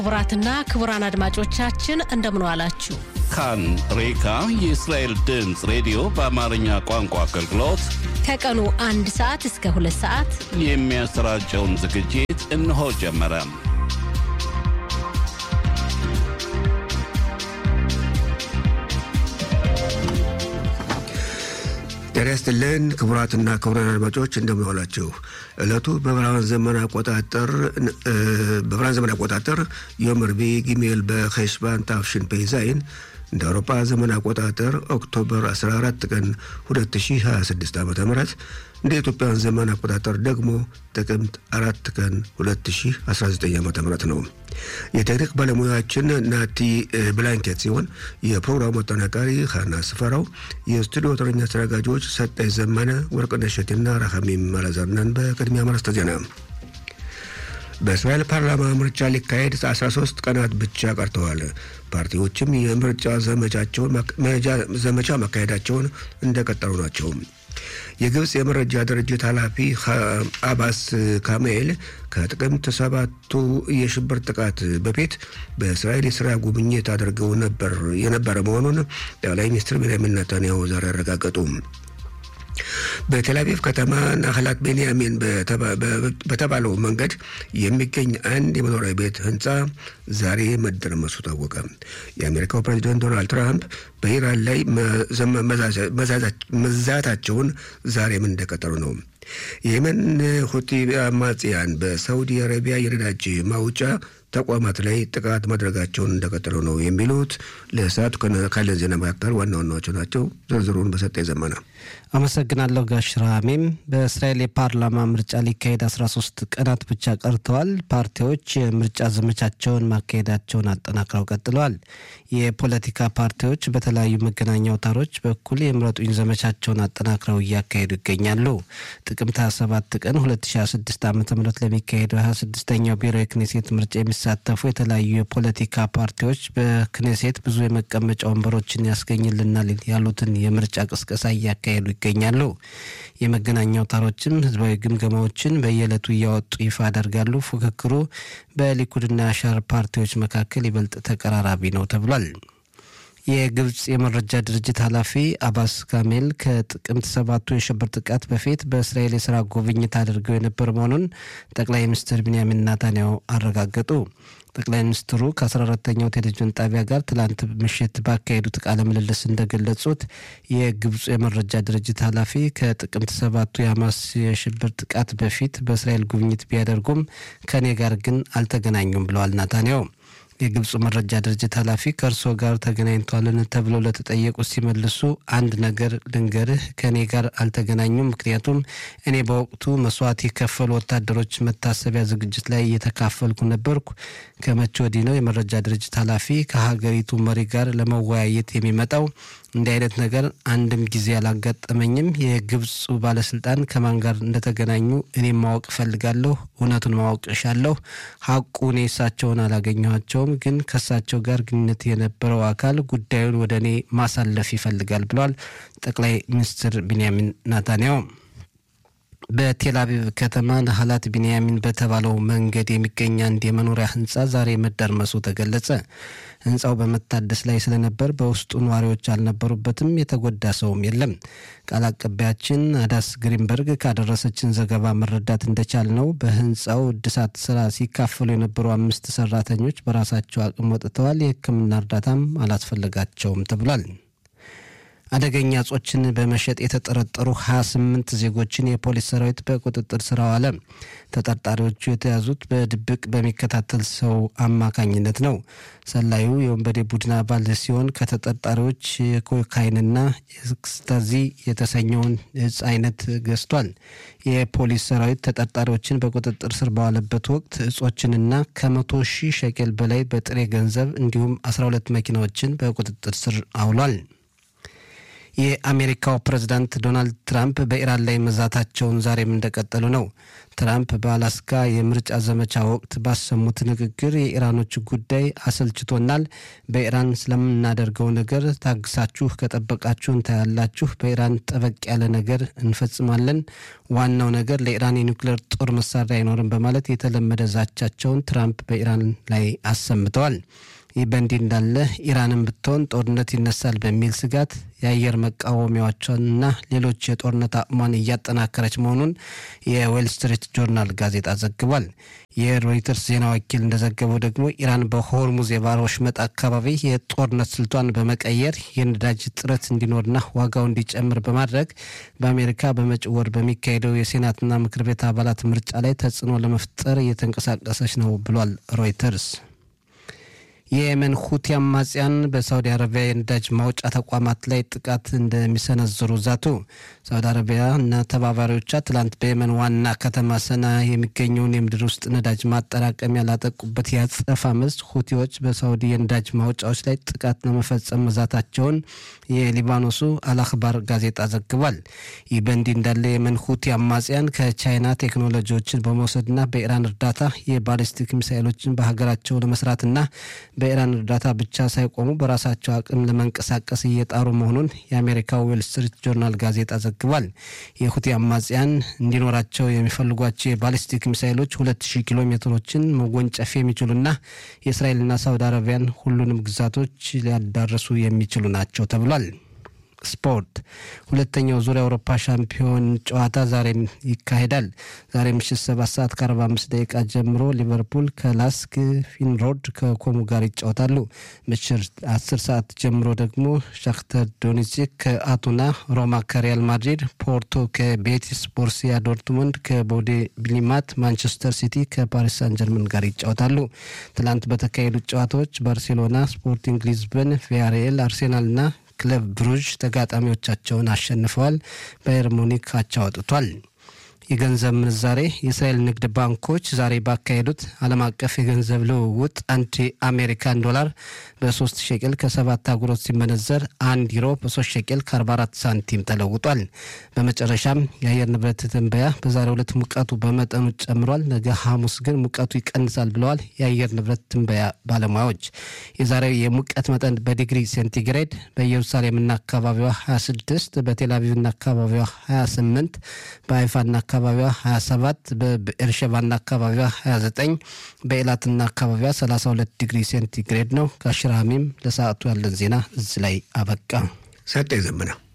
ክቡራትና ክቡራን አድማጮቻችን እንደምን ዋላችሁ። ካን ሬካ የእስራኤል ድምፅ ሬዲዮ በአማርኛ ቋንቋ አገልግሎት ከቀኑ አንድ ሰዓት እስከ ሁለት ሰዓት የሚያሰራጨውን ዝግጅት እነሆ ጀመረ። ጤና ይስጥልን ክቡራትና ክቡራን አድማጮች እንደምን ዋላችሁ። ዕለቱ በብርሃን ዘመን አቆጣጠር በብርሃን ዘመን አቆጣጠር ዮም ረቡዕ ጊሜል በኸሽባን ታፍሽን ፔዛይን እንደ አውሮፓ ዘመን አቆጣጠር ኦክቶበር 14 ቀን 2026 ዓ ም እንደ ኢትዮጵያን ዘመን አቆጣጠር ደግሞ ጥቅምት አራት ቀን 2019 ዓ ም ነው። የቴክኒክ ባለሙያችን ናቲ ብላንኬት ሲሆን የፕሮግራሙ አጠናቃሪ ሀና ስፈራው፣ የስቱዲዮ ተረኛ አስተናጋጆች ሰጣይ ዘመነ፣ ወርቅነሽ እሸቴና ራሐሚም አላዛርነን። በቅድሚያ ማርስተ ዜና በእስራኤል ፓርላማ ምርጫ ሊካሄድ 13 ቀናት ብቻ ቀርተዋል። ፓርቲዎችም የምርጫ ዘመቻ ማካሄዳቸውን እንደቀጠሉ ናቸው። የግብፅ የመረጃ ድርጅት ኃላፊ አባስ ካሜል ከጥቅምት ሰባቱ የሽብር ጥቃት በፊት በእስራኤል የስራ ጉብኝት አድርገው ነበር የነበረ መሆኑን ጠቅላይ ሚኒስትር ቤንያሚን ኔታንያሁ ዛሬ አረጋገጡ። በቴል አቪቭ ከተማ ናህላት ቤንያሚን በተባለው መንገድ የሚገኝ አንድ የመኖሪያ ቤት ህንፃ ዛሬ መደርመሱ ታወቀ። የአሜሪካው ፕሬዚደንት ዶናልድ ትራምፕ በኢራን ላይ መዛታቸውን ዛሬም እንደቀጠሉ ነው። የየመን ሁቲ አማጽያን በሳውዲ አረቢያ የነዳጅ ማውጫ ተቋማት ላይ ጥቃት ማድረጋቸውን እንደቀጠሉ ነው። የሚሉት ለሰዓቱ ካለን ዜና መካከል ዋና ዋናዎቹ ናቸው። ዝርዝሩን በሰጠ ዘመነ አመሰግናለሁ። ጋሽ ራሜም በእስራኤል የፓርላማ ምርጫ ሊካሄድ 13 ቀናት ብቻ ቀርተዋል። ፓርቲዎች የምርጫ ዘመቻቸውን ማካሄዳቸውን አጠናክረው ቀጥለዋል። የፖለቲካ ፓርቲዎች በተለያዩ መገናኛ አውታሮች በኩል የምረጡኝ ዘመቻቸውን አጠናክረው እያካሄዱ ይገኛሉ። ጥቅምት 27 ቀን 2026 ዓ ም ለሚካሄደው 26ኛው ብሔራዊ ክኔሴት ምርጫ የሚሳተፉ የተለያዩ የፖለቲካ ፓርቲዎች በክኔሴት ብዙ የመቀመጫ ወንበሮችን ያስገኝልናል ያሉትን የምርጫ ቅስቀሳ እያካሄዱ ይገኛሉ። የመገናኛ አውታሮችም ህዝባዊ ግምገማዎችን በየዕለቱ እያወጡ ይፋ ያደርጋሉ። ፉክክሩ በሊኩድና ሻር ፓርቲዎች መካከል ይበልጥ ተቀራራቢ ነው ተብሏል። የግብፅ የመረጃ ድርጅት ኃላፊ አባስ ካሜል ከጥቅምት ሰባቱ የሽብር ጥቃት በፊት በእስራኤል የስራ ጉብኝት አድርገው የነበር መሆኑን ጠቅላይ ሚኒስትር ቢንያሚን ናታንያሁ አረጋገጡ። ጠቅላይ ሚኒስትሩ ከ14ተኛው ቴሌቪዥን ጣቢያ ጋር ትላንት ምሽት ባካሄዱት ቃለ ምልልስ እንደገለጹት የግብፁ የመረጃ ድርጅት ኃላፊ ከጥቅምት ሰባቱ የሐማስ የሽብር ጥቃት በፊት በእስራኤል ጉብኝት ቢያደርጉም ከእኔ ጋር ግን አልተገናኙም ብለዋል ናታንያሁ። የግብፁ መረጃ ድርጅት ኃላፊ ከእርስዎ ጋር ተገናኝቷልን ተብለው ለተጠየቁት ሲመልሱ አንድ ነገር ልንገርህ፣ ከእኔ ጋር አልተገናኙም። ምክንያቱም እኔ በወቅቱ መስዋዕት የከፈሉ ወታደሮች መታሰቢያ ዝግጅት ላይ እየተካፈልኩ ነበርኩ። ከመቼ ወዲህ ነው የመረጃ ድርጅት ኃላፊ ከሀገሪቱ መሪ ጋር ለመወያየት የሚመጣው? እንዲህ አይነት ነገር አንድም ጊዜ አላጋጠመኝም። የግብፁ ባለስልጣን ከማን ጋር እንደተገናኙ እኔም ማወቅ እፈልጋለሁ። እውነቱን ማወቅ እሻለሁ። ሀቁ እኔ እሳቸውን አላገኘኋቸውም፣ ግን ከእሳቸው ጋር ግንኙነት የነበረው አካል ጉዳዩን ወደ እኔ ማሳለፍ ይፈልጋል ብለዋል ጠቅላይ ሚኒስትር ቢንያሚን ናታንያሁ። በቴል አቪቭ ከተማ ናህላት ቢንያሚን በተባለው መንገድ የሚገኝ አንድ የመኖሪያ ህንፃ ዛሬ መደርመሱ ተገለጸ። ህንፃው በመታደስ ላይ ስለነበር በውስጡ ነዋሪዎች አልነበሩበትም። የተጎዳ ሰውም የለም። ቃል አቀባያችን አዳስ ግሪንበርግ ካደረሰችን ዘገባ መረዳት እንደቻል ነው በህንፃው እድሳት ስራ ሲካፈሉ የነበሩ አምስት ሰራተኞች በራሳቸው አቅም ወጥተዋል። የሕክምና እርዳታም አላስፈለጋቸውም ተብሏል። አደገኛ እጾችን በመሸጥ የተጠረጠሩ 28 ዜጎችን የፖሊስ ሰራዊት በቁጥጥር ስር አዋለ። ተጠርጣሪዎቹ የተያዙት በድብቅ በሚከታተል ሰው አማካኝነት ነው። ሰላዩ የወንበዴ ቡድን አባል ሲሆን ከተጠርጣሪዎች የኮካይንና ኤክስታዚ የተሰኘውን እጽ አይነት ገዝቷል። የፖሊስ ሰራዊት ተጠርጣሪዎችን በቁጥጥር ስር በዋለበት ወቅት እጾችንና ከመቶ ሺህ ሸቄል በላይ በጥሬ ገንዘብ እንዲሁም 12 መኪናዎችን በቁጥጥር ስር አውሏል። የአሜሪካው ፕሬዝዳንት ዶናልድ ትራምፕ በኢራን ላይ መዛታቸውን ዛሬም እንደቀጠሉ ነው። ትራምፕ በአላስካ የምርጫ ዘመቻ ወቅት ባሰሙት ንግግር የኢራኖች ጉዳይ አሰልችቶናል፣ በኢራን ስለምናደርገው ነገር ታግሳችሁ ከጠበቃችሁ እንታያላችሁ፣ በኢራን ጠበቅ ያለ ነገር እንፈጽማለን፣ ዋናው ነገር ለኢራን የኒውክሌር ጦር መሳሪያ አይኖርም በማለት የተለመደ ዛቻቸውን ትራምፕ በኢራን ላይ አሰምተዋል። ይህ በእንዲህ እንዳለ ኢራንን ብትሆን ጦርነት ይነሳል በሚል ስጋት የአየር መቃወሚያዎቿንና ሌሎች የጦርነት አቅሟን እያጠናከረች መሆኑን የዌል ስትሪት ጆርናል ጋዜጣ ዘግቧል። የሮይተርስ ዜና ወኪል እንደዘገበው ደግሞ ኢራን በሆርሙዝ የባህር ወሽመጥ አካባቢ የጦርነት ስልቷን በመቀየር የነዳጅ እጥረት እንዲኖርና ዋጋው እንዲጨምር በማድረግ በአሜሪካ በመጪው ወር በሚካሄደው የሴናትና ምክር ቤት አባላት ምርጫ ላይ ተጽዕኖ ለመፍጠር እየተንቀሳቀሰች ነው ብሏል ሮይተርስ። የየመን ሁቲ አማጽያን በሳውዲ አረቢያ የነዳጅ ማውጫ ተቋማት ላይ ጥቃት እንደሚሰነዝሩ ዛቱ። ሳውዲ አረቢያ እና ተባባሪዎቿ ትላንት በየመን ዋና ከተማ ሰና የሚገኘውን የምድር ውስጥ ነዳጅ ማጠራቀሚያ ላጠቁበት የአጸፋ መልስ ሁቲዎች በሳውዲ የነዳጅ ማውጫዎች ላይ ጥቃት ለመፈጸም መዛታቸውን የሊባኖሱ አልአክባር ጋዜጣ ዘግቧል። ይህ በእንዲህ እንዳለ የየመን ሁቲ አማጽያን ከቻይና ቴክኖሎጂዎችን በመውሰድና በኢራን እርዳታ የባሊስቲክ ሚሳይሎችን በሀገራቸው ለመስራትና በኢራን እርዳታ ብቻ ሳይቆሙ በራሳቸው አቅም ለመንቀሳቀስ እየጣሩ መሆኑን የአሜሪካው ዌል ስትሪት ጆርናል ጋዜጣ ዘግቧል። የሁቲ አማጽያን እንዲኖራቸው የሚፈልጓቸው የባሊስቲክ ሚሳይሎች 2000 ኪሎ ሜትሮችን መወንጨፍ የሚችሉና የእስራኤልና ሳውዲ አረቢያን ሁሉንም ግዛቶች ሊያዳርሱ የሚችሉ ናቸው ተብሏል። ስፖርት ሁለተኛው ዙሪያ አውሮፓ ሻምፒዮን ጨዋታ ዛሬም ይካሄዳል። ዛሬ ምሽት ሰባት ሰዓት ከአርባ አምስት ደቂቃ ጀምሮ ሊቨርፑል ከላስክ ፊንሮድ ከኮሙ ጋር ይጫወታሉ። ምሽት አስር ሰዓት ጀምሮ ደግሞ ሻክተር ዶኔትስክ ከአቱና፣ ሮማ ከሪያል ማድሪድ፣ ፖርቶ ከቤቲስ፣ ቦርሲያ ዶርትሙንድ ከቦዴ ብሊማት፣ ማንቸስተር ሲቲ ከፓሪስ ሳን ጀርመን ጋር ይጫወታሉ። ትላንት በተካሄዱት ጨዋታዎች ባርሴሎና፣ ስፖርቲንግ ሊዝበን፣ ቪያሪኤል፣ አርሴናልና ክለብ ብሩዥ ተጋጣሚዎቻቸውን አሸንፈዋል። ባየር ሙኒክ አቻ ወጥቷል። የገንዘብ ምንዛሬ የእስራኤል ንግድ ባንኮች ዛሬ ባካሄዱት ዓለም አቀፍ የገንዘብ ልውውጥ አንድ የአሜሪካን ዶላር በሶስት ሸቅል ከሰባት አጉሮት ሲመነዘር አንድ ዩሮ በሶስት ሸቅል ከ44 ሳንቲም ተለውጧል። በመጨረሻም የአየር ንብረት ትንበያ በዛሬው ዕለት ሙቀቱ በመጠኑ ጨምሯል፣ ነገ ሐሙስ ግን ሙቀቱ ይቀንሳል ብለዋል የአየር ንብረት ትንበያ ባለሙያዎች። የዛሬው የሙቀት መጠን በዲግሪ ሴንቲግሬድ በኢየሩሳሌምና አካባቢዋ 26፣ በቴልአቪቭና አካባቢዋ 28፣ በሀይፋና አካባቢዋ 27 በኤርሸባና አካባቢዋ 29 በኤላትና አካባቢዋ 32 ዲግሪ ሴንቲግሬድ ነው። ከሽራሚም ለሰዓቱ ያለን ዜና እዚህ ላይ አበቃ። ሰጠ ዘመና